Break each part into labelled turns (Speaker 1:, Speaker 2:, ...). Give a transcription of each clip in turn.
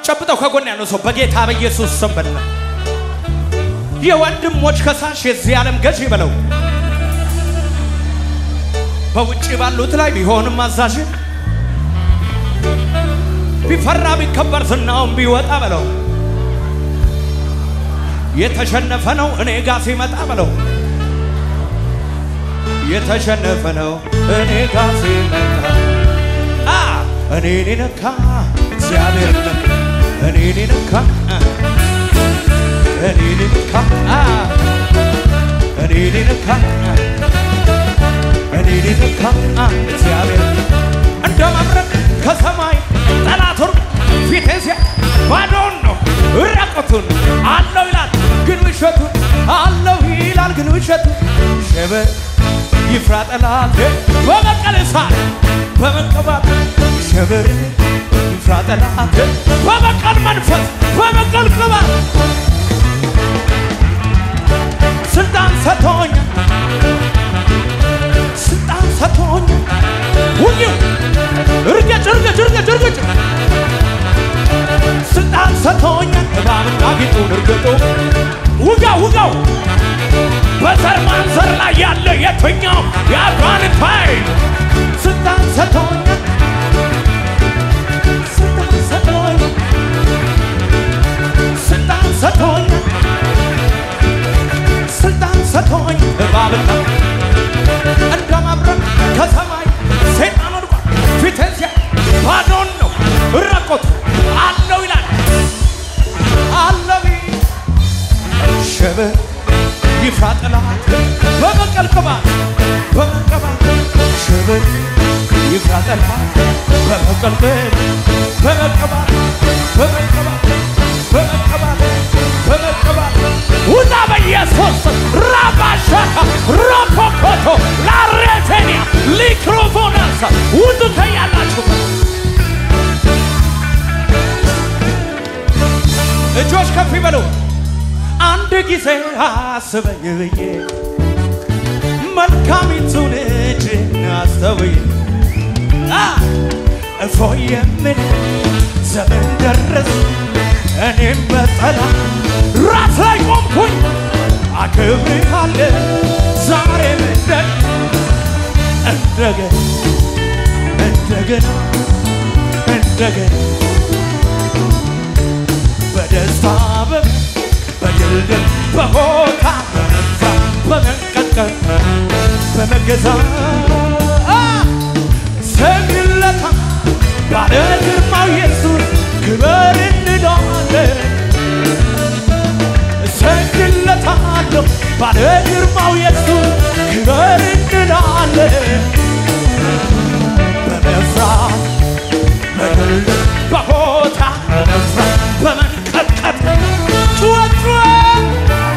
Speaker 1: ጨብጠው ከጎን ያለው ሰው በጌታ በኢየሱስ ስም በላ የወንድሞች ከሳሽ የዚህ ዓለም ገዥ በለው በውጭ ባሉት ላይ ቢሆንም አዛዥ ቢፈራ ቢከበር ዝናውን ቢወጣ በለው የተሸነፈ ነው እኔ ጋ ሲመጣ በለው የተሸነፈ ነው እኔ ጋ ሲመጣ አ እኔን ነካ እግዚአብሔር ነካ እኔን ነካ አ፣ እኔን ነካ አ፣ እኔን ነካ አ፣ እኔን ነካ አ፣ እግዚአብሔር እንደ መብረቅ ከሰማይ ጠላቱን ፊቴ ሲያ ባዶን ነው ራቆቱን አለው ይላል ግን ውሸቱን አለው ይላል ግን ውሸቱን ሸበ ይፍራ ጠላት በበቀል እሳት በመቀባት ሸበር ይፍራ ጠላት በበቀል መንፈስ በበቀል ቅባት ስልጣን ሰጥቶኛል ስልጣን ሰጥቶኛል ውጊው እርገጭ እርገጭ እርገጭ እርገጭ ስልጣን ሰጥቶኛል እባብና ጊጡን እርግጡ ውጋው ውጋው በዘር ማንዘር ላይ ያለ የትኛው የአጋንንት ኃይል ስልጣን ሰጥቶኛል ስልጣን ሰጥቶኛል ስልጣን ሰጥቶኛል ስልጣን ሰጥቶኛል እባብና እንደ መብረቅ ከሰማይ ሰይጣን ወድቋል ፊቴን ሲያ ባዶን ነው ራቆቱ አለው ይላል አለው ሸበ ይፍራ ጠላት በበቀል ቅባት በመቀባት ሸበ ይፍራ ጠላት በበቀል ቅባት በመቀባት በመቀባት በመቀባት በመቀባት ውጣ በኢየሱስ ራባሻካ ሮፖኮቶ ላሬቴኒያ ሊክሮፎናሳ ውጡ ከያላችሁ እጆች ከፍ ይበሉ። አንድ ጊዜ አስበኝ ብዬ መልካሚቱን እጅን አስተውይ አ፣ እፎይ የምን ዘመን ደረስ እኔም በጠላ ራስ ላይ ቆምኩኝ አክብርሃለ ዛሬ ምንደን እንደገና እንደገና እንደገና በደስታ በ- በድልድል በሆታ በመንፋት በመንቀጥቀጥ በመገዛት አ! ሰግድለታ ባለ ግርማው ኢየሱስ ክበር እንለዋለን እሰግድለታለሁ ባለ ግርማው ኢየሱስ ክበር እንላለን በመፍራት በድልድል በሆታ በመፍራት በመንቀጥቀጥ ጩኸት ጩኸት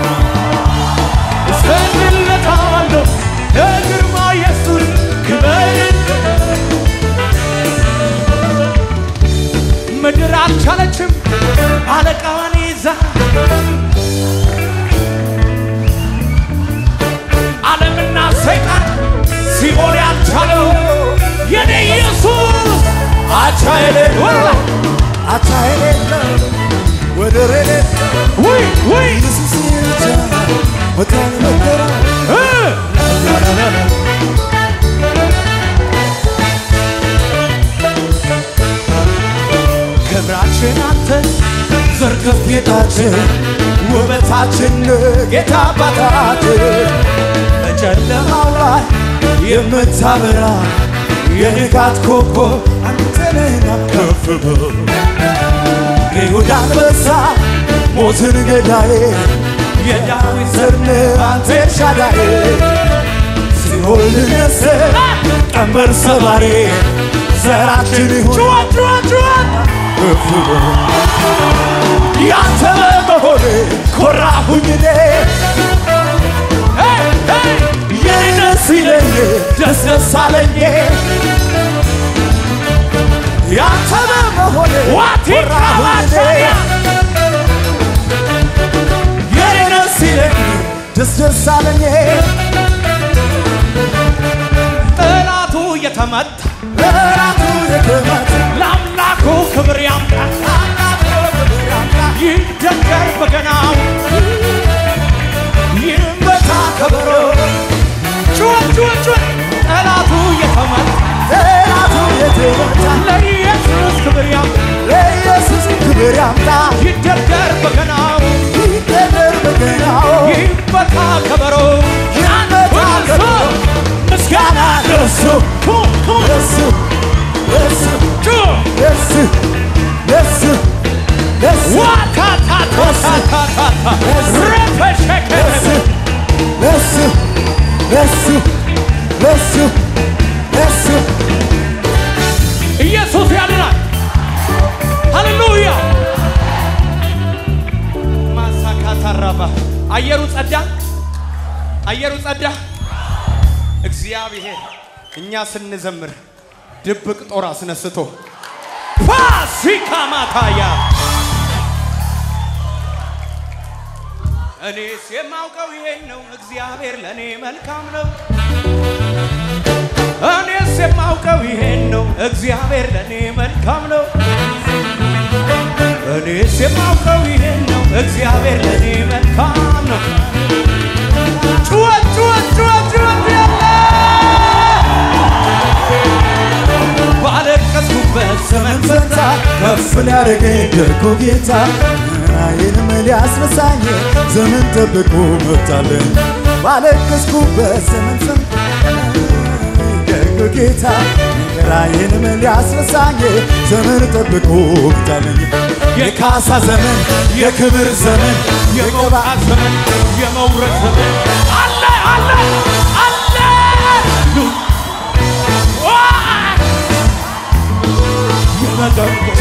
Speaker 1: እሰግድለታለሁ ለግርማው ኢየሱስ ክበር ምድር አልቻለችም አለቃዋን ይዛ ዓለምና ሰይጣን ሲኦል ያልቻለው የኔ ኢየሱስ አቻ የሌለው
Speaker 2: አቻ የሌለው ወደር የሌለው
Speaker 1: ውይ ውይ
Speaker 2: ኢየሱስ ብቻ መካነ መከራ
Speaker 1: እ ክብራችን አንተ
Speaker 2: ዘርገፍ ጌታችን ውበታችን ጌታ አባታችን በጨለማው ላይ የምታበራ የንጋት ኮከብ አንተ ነህና ከፍ በል የይሁዳ አንበሳ ሞትን ገዳዬ የዳዊት ዘር ነህ አንተ ኤልሻዳይ ሲኦል ልነስር ቀንበር ሰባሪ ዘራችን ይሁን
Speaker 1: ጩኸት ጩኸት ጩኸት
Speaker 2: ከፍ በል ያንተ በመሆን ኮራሁኝ እኔ
Speaker 1: ሄይ ሄይ
Speaker 2: የኔ ደስ ይለኝ ደስ ደስ አለኝ ያንተ በመሆን
Speaker 1: ዋቲ
Speaker 2: ኮራሁኝ እኔ የኔ ደስ ይለኝ ደስ ደስ አለኝ
Speaker 1: ጠላቱ የተመታ
Speaker 2: ለራቱ የገባት
Speaker 1: ለአምላኩ ክብር ያምጣ
Speaker 2: አምላክ
Speaker 1: ይደገር በገናው ይመታ ከበሮ ጩኸት ጩኸት ጩኸት ጠላቱ የተመታ
Speaker 2: ጠላቱ የተመታ
Speaker 1: ለኢየሱስ ክብር ያም
Speaker 2: ለኢየሱስ ክብር ያምጣ
Speaker 1: ይደገር በገናው
Speaker 2: ይደመር በገናው
Speaker 1: ይመታ ከበሮ
Speaker 2: ይመታ ከበሮ
Speaker 1: ምስጋና
Speaker 2: ለሱ ለሱ ለሱ
Speaker 1: ጩኸት
Speaker 2: ለሱ ለሱ ለሱ
Speaker 1: ዋታታታታታታ ረፈሸከረ
Speaker 2: ለሱ ለሱ ለሱ ለሱ
Speaker 1: ኢየሱስ ያድናል። ሃሌሉያ ማሳካታራባ አየሩ ጸዳ፣ አየሩ ጸዳ። እግዚአብሔር እኛ ስንዘምር ድብቅ ጦር አስነስቶ ፋሲካ ማታያ እኔስ የማውቀው ይሄን ነው፣ እግዚአብሔር ለእኔ መልካም ነው። እኔስ የማውቀው ይሄን ነው፣ እግዚአብሔር ለእኔ መልካም ነው። እኔስ የማውቀው ይሄን ነው፣ እግዚአብሔር ለእኔ መልካም ነው። ጩኸት ጩኸት ጩኸት ጩኸት ያለ ባለቀስኩበት ዘመን
Speaker 2: ፈታ ከፍ ሊያደርገኝ ደጉ ጌታ ራእይንም ሊያስነሳኝ ዘመን ጠብቆ መጣለኝ ባለቀስኩበት ዘመን ፈታ ደጉ ጌታ ራእይንም ሊያስነሳኝ ዘመን ጠብቆ መጣለኝ የካሳ ዘመን የክብር ዘመን
Speaker 1: የመውጣት ዘመን የመውረድ ዘመን አለ አለ አለ ዋ! የመጠርቆስ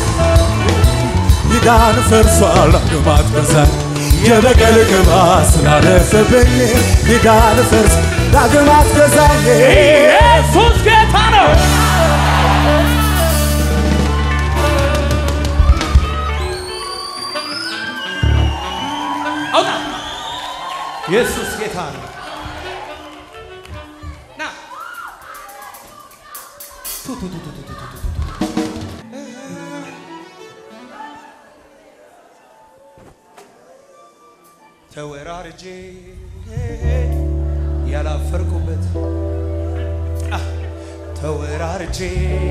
Speaker 2: ኪዳን ፈርሷል አግማት በዛኝ የበቀል ቅባት ስላለፈብኝ ኪዳን ፈርስ ዳግማት ገዛኝ
Speaker 1: ኢየሱስ ጌታ ነው። አውጣ! ኢየሱስ ጌታ ነው። ና ቱ ቱ ቱ ቱ ቱ ቱ ቱ ቱ። ተወራርጄ ያላፈርኩበት አ፣ ተወራርጄ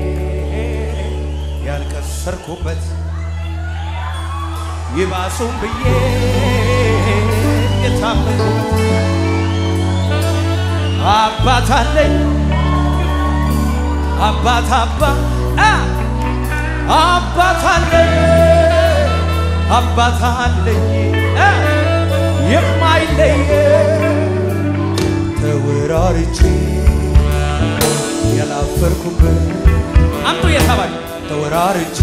Speaker 1: ያልከሰርኩበት ይባሱም ብዬ የታመንኩበት አባት አለኝ አባት አባ አ፣ አባት አለኝ አባት አለኝ አ፣ የማይለይ ተወራርቼ ያላፈርኩበት አምጡ የተባለ ተወራርቼ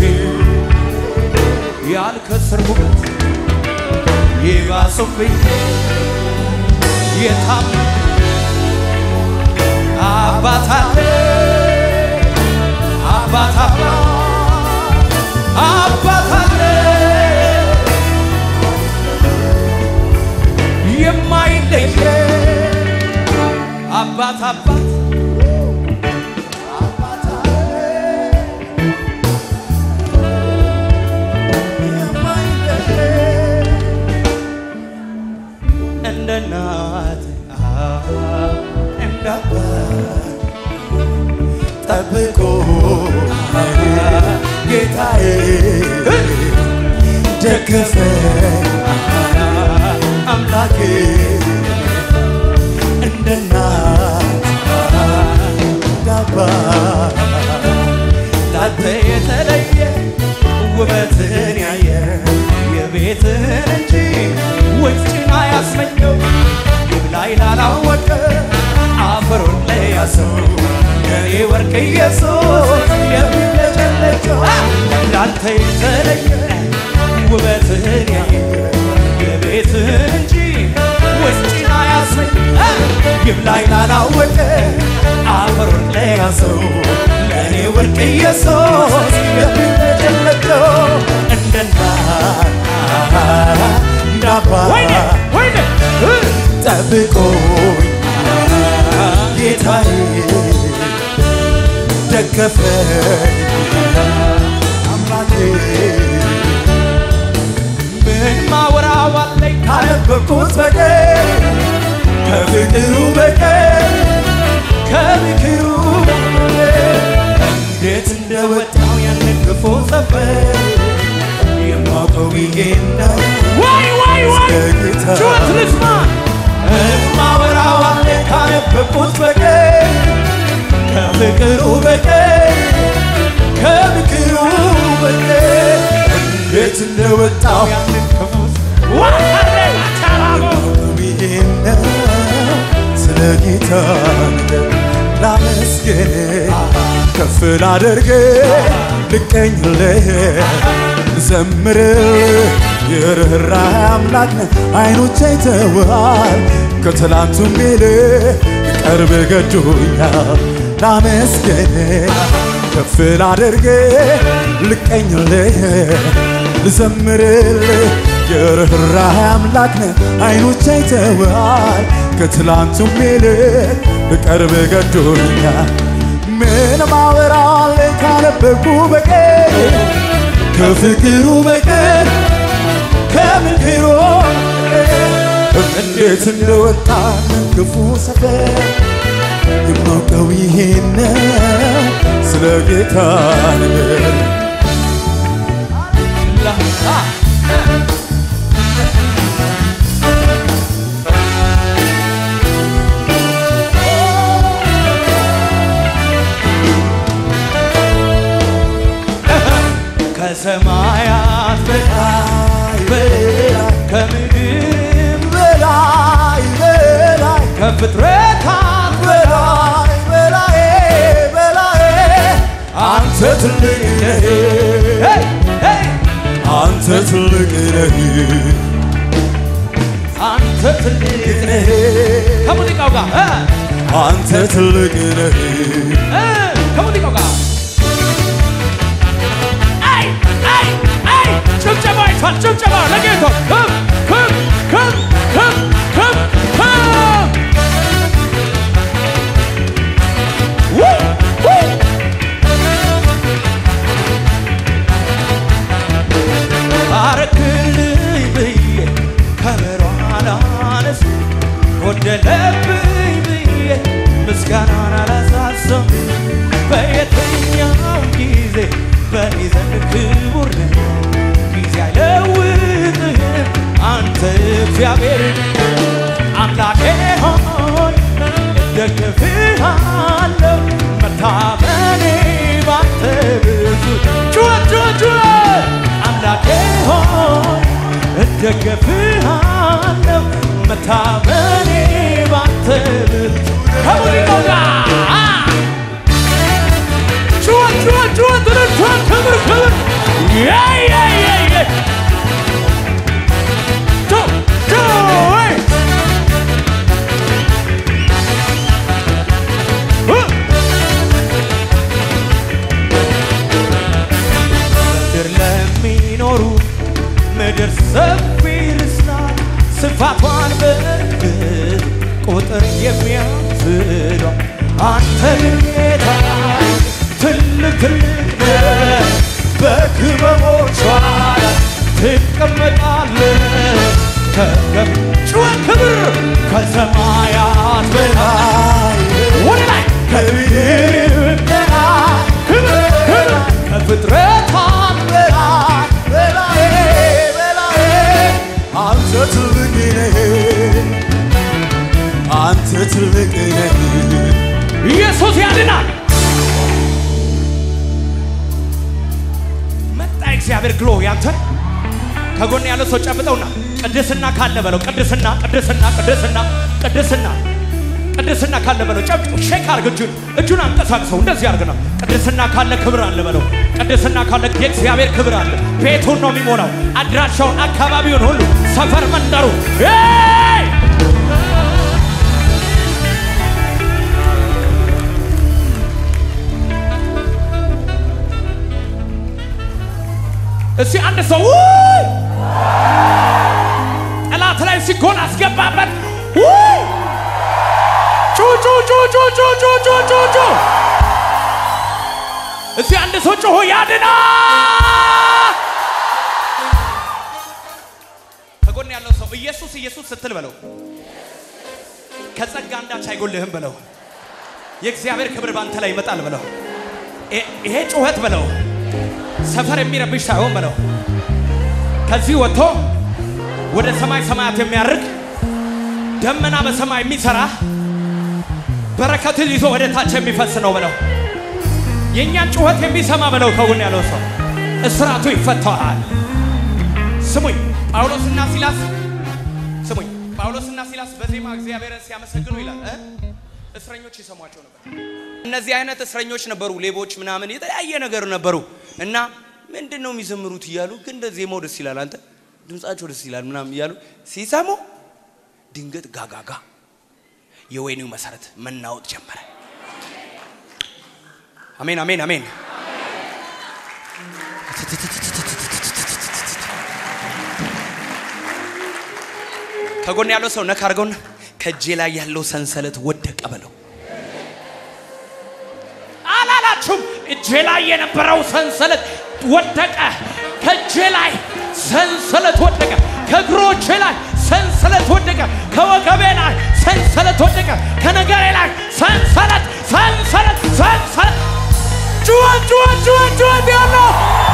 Speaker 1: ያልከሰርኩበት ይባሱብኝ የታም አባት አለ አባት አባ አባት አለ የማይለይ አባት አባት እንደ እናት እንደ አባት
Speaker 2: ጠብቆ ጌታዬ ደግፈ
Speaker 1: አምላኬ
Speaker 2: እንደ እናት እንዳባት
Speaker 1: ላንተ የተለየ ውበትን ያየ የቤትህን እንጂ ውጭን አያስመኘው ይብላኝ ላላወቀ አፈሩን ለያዘው የኔ ወርቅ ኢየሱስ የሚለጨለጨው ላንተ የተለየ ውበትህን ያየ የቤትህን እንጂ ውጭን አያስመኝ ይብላኝ ላላወቀ አፈሩን ለያዘው ለእኔ ወርቅ ኢየሱስ የሚለጨለጨው እንደ እናት ወይኔ
Speaker 2: እንዳባት
Speaker 1: ወይኔ እ
Speaker 2: ጠብቆኝ ጌታዬ ደገፈኝ አምላኬ
Speaker 1: ምን ማወራዋለኝ
Speaker 2: ካነበብኩት በቀር ከፍቅሩ በቀር ከምክሩ በቀር እንዴት እንደወጣው ያንን ክፉ ሰፈር የማውቀው ይሄን ነው
Speaker 1: ዋይ ዋይ ዋይ
Speaker 2: የጌታ
Speaker 1: ጩኸት ልስማ
Speaker 2: እማወራዋለሁ ካነበብኩት በቀር ከፍቅሩ በቀር ከምክሩ በቀር እንዴት እንደወጣው
Speaker 1: ያንን ክፉ ዋሃሬ ተራቦ
Speaker 2: ይሄን ነው ስለ ጌታ ነገር ላመስግን ከፍ ላደርግ ልቀኝልህ ዘምርልህ የርኅራኄ አምላክ ነህ አይኖቼ አይተውሃል ከትላንቱም ይልቅ ቅርብ ገዶኛል ላመስግን ከፍ ላደርግ ልቀኝልህ ልዘምርልህ የርኅራኄ አምላክ ነህ አይኖቼ አይተውሃል ከትላንቱም ይልቅ ልቀርብ ገዶኛል ምን ማወራለኝ ካነበብኩ በቀር ከፍቅሩ በቀር ከምክሩ በቀር እንዴት እንደወጣ ክፉ ሰፈር የማውቀው ይሄን ነው ስለ ጌታ ነገር
Speaker 1: ከሰማያት በላይ
Speaker 2: በላይ
Speaker 1: ከምድርም
Speaker 2: በላይ በላይ
Speaker 1: ከፍጥረታት
Speaker 2: በላይ በላይ በላይ አንተ ትልቅ ነህ
Speaker 1: ሄይ ሄይ
Speaker 2: አንተ ትልቅ ነህ
Speaker 1: አንተ ትልቅ ነህ ከሙዚቃው ጋር እ
Speaker 2: አንተ ትልቅ ነህ
Speaker 1: እ ከሙዚቃው ጋር አይ አይ አይ ጭብጨባ ይቷል ጭብጨባ ለጌታ ከም ከም ከም ከም ከም ከም ውይ ውይ አረክልኝ ብዬ ከበሯን አላነስ ጎደለብኝ ብዬ ምስጋናን አላሳሰም በየትኛው ጊዜ በእኔ ዘንድ ክቡር ነህ ጊዜ አይለውጥህም አንተ እግዚአብሔር አምላኬ ሆይ እደግፍሃለሁ መታመኔ ባንተ ብዙ ጩኸት ጩኸት ጩኸት አምላኬ ሆይ እደግፍሃለሁ መታመኔ ባንተ ብዙ ከሙዚቃው ጋር ጩኸት ጩኸት ጩኸት እልልታ ክብር ክብር የይ የይ የይ የይ ጩ ጩ ወይ እ ምድር ለሚኖሩ ምድር ሰፊ ልስናት ስፋቷን በእርግጥ ቁጥር የሚያስሏ አንተ ግን ጌታ ትልቅ ትልቅ ነህ በክበቦቿ ላይ ትቀመጣለህ ከገብ ጩኸት ክብር ከሰማያት በላይ ወደ ላይ ከምድር በላይ ክብር ክብር ከፍጥረታት
Speaker 2: በላይ በላይ በላይ አንተ ትልቅ ነህ አንተ ትልቅ ነህ
Speaker 1: ኢየሱስ ያድናል። መጣ እግዚአብሔር ግሎ ያንተን ከጎን ያለው ሰው ጨብጠውና ቅድስና ካለ በለው ቅድስና ቅድስና ቅድስና ቅድስና ቅድስና ካለ በለው ጨብጦ ሼክ አርግ እጁን እጁን አንቀሳቅሰው እንደዚህ አርግ ነው ቅድስና ካለ ክብር አለ በለው ቅድስና ካለ የእግዚአብሔር ክብር አለ ቤቱን ነው የሚሞላው አድራሻውን አካባቢውን ሁሉ ሰፈር መንደሩ ሄይ! እስቲ አንድ ሰው ውይ! ጠላት ላይ ሲጎን አስገባበት ውይ! ጩ ጩ ጩ ጩ ጩ ጩ ጩ ጩ ጩ እስቲ አንድ ሰው ጮሆ ያድና ኢየሱስ ኢየሱስ ስትል በለው ከጸጋ አንዳች አይጎልህም በለው የእግዚአብሔር ክብር ባንተ ላይ ይመጣል በለው ይ- ይሄ ጩኸት በለው ሰፈር የሚረብሽ ሳይሆን በለው ከዚህ ወጥቶ ወደ ሰማይ ሰማያት የሚያርግ ደመና በሰማይ የሚሰራ በረከትን ይዞ ወደ ታች የሚፈስ ነው በለው የእኛን ጩኸት የሚሰማ በለው ከጎን ያለው ሰው እስራቱ ይፈታዋል ስሙኝ ጳውሎስና ሲላስ ስሙኝ ጳውሎስና ሲላስ በዜማ እግዚአብሔርን ሲያመሰግኑ ይላል እ? እስረኞች ይሰሟቸው ነበር እነዚህ አይነት እስረኞች ነበሩ ሌቦች ምናምን የተለያየ ነገር ነበሩ እና ምንድን ነው የሚዘምሩት እያሉ ግን እንደ ዜማው ደስ ይላል አንተ ድምፃቸው ደስ ይላል ምናምን እያሉ ሲሰሙ ድንገት ጋጋጋ የወይኒው መሰረት መናወጥ ጀመረ አሜን አሜን አሜን ከጎን ያለው ሰው ነካ አድርገውና ከእጄ ላይ ያለው ሰንሰለት ወደቀ በለው አላላችሁም እጄ ላይ የነበረው ሰንሰለት ወደቀ ከእጄ ላይ ሰንሰለት ወደቀ ከእግሮቼ ላይ ሰንሰለት ወደቀ ከወገቤ ላይ ሰንሰለት ወደቀ ከነገሬ ላይ ሰንሰለት ሰንሰለት ሰንሰለት ጩኸት ጩኸት ጩኸት ጩኸት ያለው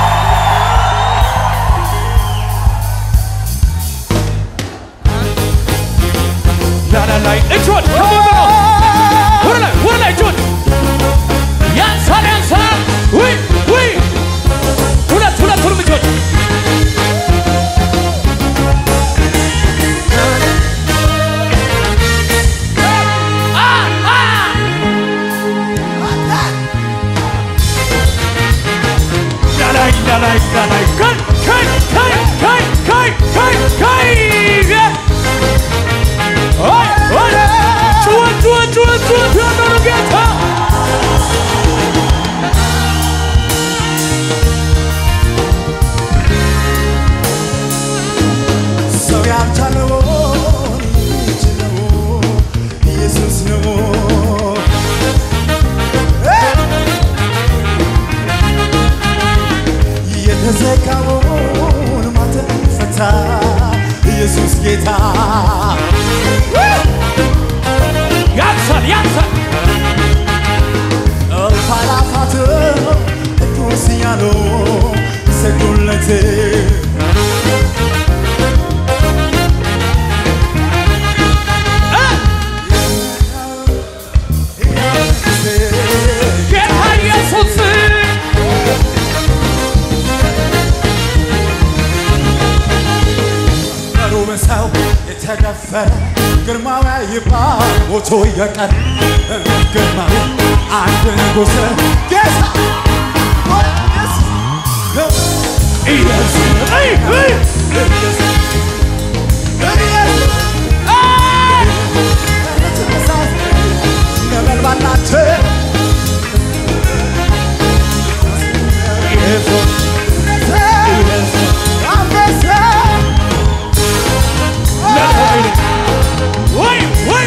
Speaker 1: ላላ ላይ እጆን ከሞበሮ ወደ ላይ ወደ ላይ እጆን ያንሳል ያንሳል ውይ ውይ ሁለት ሁለቱንም እጆን አ አ ላላይ ላላይ ላላይ ከይ ከይ ከይ ከይ ከይ ከይ ከይ ኦይ ኦይ ጩኸት ጩኸት ጩኸት ጩኸት ያለው ጌታ
Speaker 2: ሰው ያልቻለውን የሚችለው ኢየሱስ ነው። የተዘጋውን ማተም ፈታ ኢየሱስ ጌታ
Speaker 1: ያንሳል ያንሳል
Speaker 2: እልፍ አእላፋት ቅዱስ እያሉ ሰግዱለት
Speaker 1: ጌታ ኢየሱስ
Speaker 2: በሩብ ሰው የተደፈረ ግርማዊ ይባል ሞቶ የቀረ ግርማዊ አንድ ንጉሥ ጌታ
Speaker 1: ኢየሱስ አይ አይ
Speaker 2: ነበልባል ናቸው
Speaker 1: ኢየሱስ
Speaker 2: አንበሳ
Speaker 1: ወይ ወይ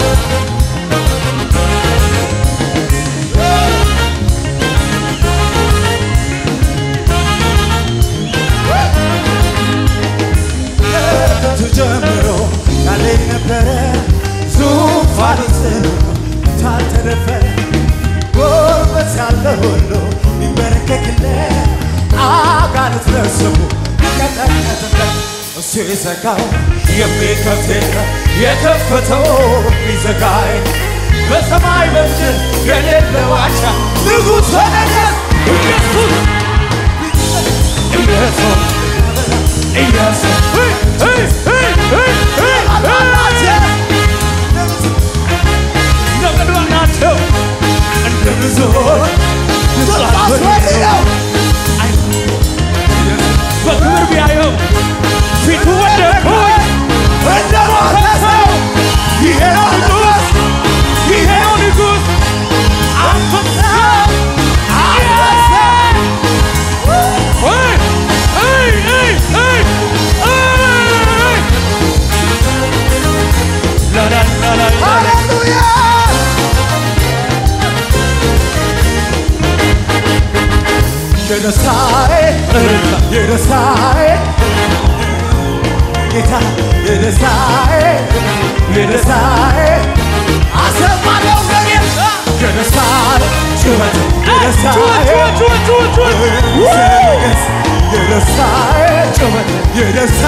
Speaker 2: ተጀምሮ ያለ ነበረ ዙፋን ጽኑ ታልተደፈረ ጎርበት ያለ ሁሉ ይንበረከክለት አጋንንት ለስሙ ይቀጠቀጥለት እሱ የዘጋው የሚከፍት የለም የከፈተው የሚዘጋ የለም። በሰማይ በምድር የሌለ ዋሻ ንጉሥ ነገሥት ኢየሱስ ኢየሱስ ኢየሱስ
Speaker 1: አይ አይ አይ አይ ነገድባ ናቸው
Speaker 2: እንደ ብዙዎች
Speaker 1: በክብር ቢያየው ፊቱ ወደኩኝ
Speaker 2: እንደ ሞተ ሰው ይሄ ነው ንጉሥ ይሄ ነው ንጉሥ አንበሳ አንበሳ
Speaker 1: አይ አይ አይ አይ አይ ላላ ላላ
Speaker 2: ሃሌሉያ የደስታዬ የደስታዬ ጌታ የደስታዬ የደስታዬ አሰማለሁ ለኔም የደስታዬ ጩኸት የደስታዬ ንገስ የደስታዬ ጩኸት የደስታ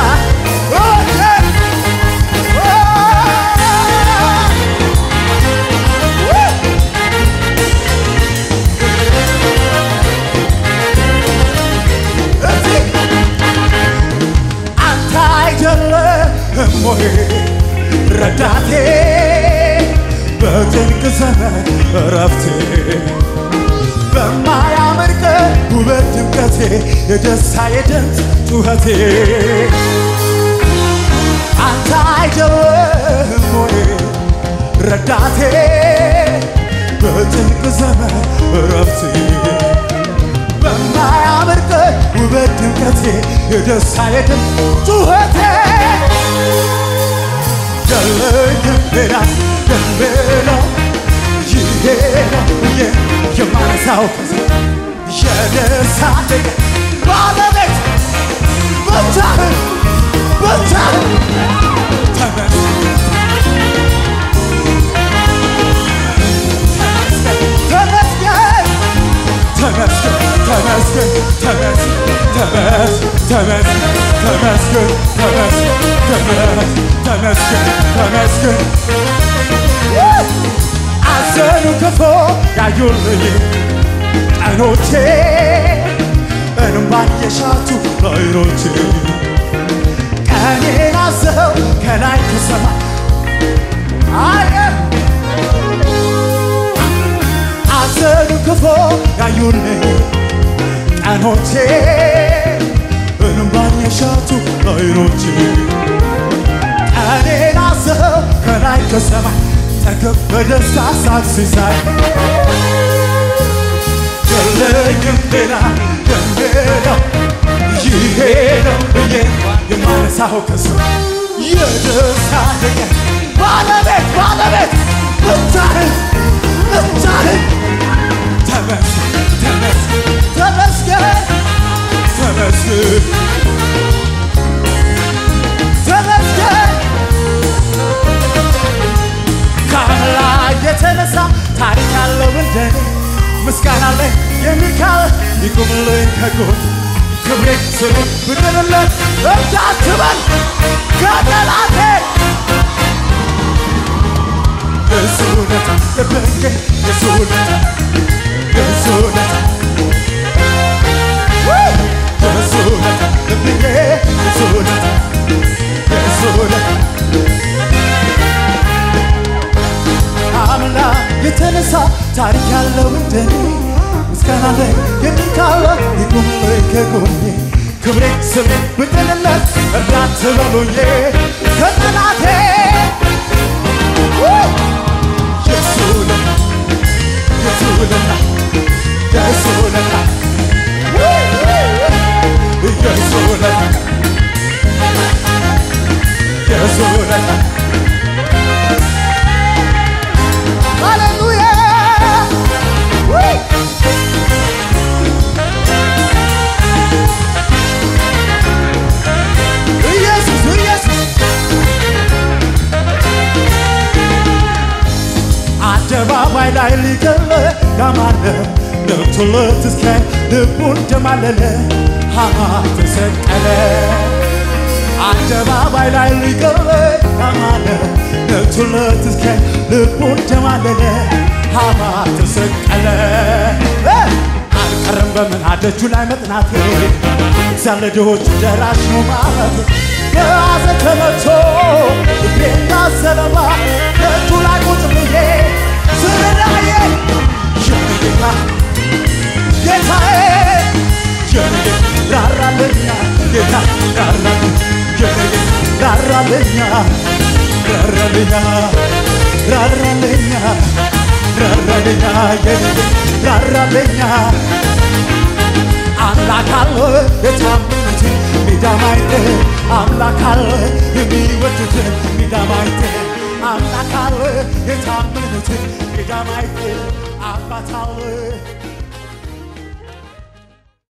Speaker 2: አንተ አይደለህም ወይ ረዳቴ በጭንቅ ዘመን እረፍቴ በማያምር ቀን ውበት ድምቀቴ የደስታዬ ድምፅ ጩኸቴ አንተ አይደለህም ወይ ረዳቴ በጭንቅ ዘመን እረፍቴ በማያምር ቀን ውበት ድምቀቴ የደስታዬ ድምፅ ጩኸቴ የለኝም ሌላ የምለው ይሄ ነው ብዬ የማነሳው ከዚ የደስታዬ ባለቤት ብቻህን ብቻህን ተመስገን ተመስገን ተመስገን ተመስገን ተመስገን ተመስገን ተመስገን ተመስገን ተመስገን አዘኑ ክፉ ያዩልኝ ቀኖቼ እንባን የሻቱ አይኖቼ ቀኔን አዘው ከላይ ከሰማይ አየ አዘኑ ክፉ ያዩልኝ ቀኖቼ እንባን የሻቱ አይኖቼ ቀኔን አዘው ከላይ ከሰማይ ጠገብ በደስታ ሳቅ ሲሳይ የለኝም ሌላ የምለው ይሄ ነው ብዬ የማነሳው ከሰው የደስታ ቀን ባለቤት ባለቤት ብቻህን ብቻህን ተመስገን ተመስገን ተመስገን ተመስገን ከአምላክ የተነሳ ታሪክ ያለው እንደኔ ምስጋና ላይ የሚካል ይቁምልኝ ከጎን ክብሬ ስሙ ብድርለት እንዳትበል ከጠላቴ የሱ ውለታ ልቤ የሱ ውለታ የሱ ውለታ የሱ ውለታ ልቤ የሱ ውለታ የሱ ውለታ አምላ የተነሳ ታሪክ ያለው እንደኔ ምስጋና ላይ የሚካለ ይቁምልኝ ከጎኔ ክብሬ ስም ብጥልለት እርዳት በሉኝ ከጠላቴ የሱ ውለታ የሱ ውለታ የሱ ውለታ የሱ ውለታ የሱ ውለታ ሃሌሉያ ኢየሱስ ኢየሱስ አደባባይ ላይ ሊገለ ያማለ ገብቶለት እስከ ልቡ እንደማለለ ሃማ ተሰቀለ አደባባይ ላይ ሊገለ ያማለ ገብቶለት እስከ ልቡ እንደማለለ ሃማ ተሰቀለ እ! አልቀረም በምን አደጁ ላይ መጥናቴ እዚያ ለድሆች ደራሽ ነው ማለት በሐዘን ተመቶ ልቤ እንዳሰለባ ደጁ ላይ ቁጭ ብዬ ስርዳዬ የኔ ጌታ ጌታዬ የኔ ጌታ ራራለኛ ጌታ ራራለኛ የኔ ጌታ ራራለኛ ራራለኛ ራራለኛ ራራለኛ የኔ ጌታ ራራለኛ አምላክ አለ የታመኑት ሜዳ ማይተ አምላክ አለ የሚወዱት ሜዳ ማይተ አምላክ አለ የታመኑት ሜዳ ማይተ አባት አለ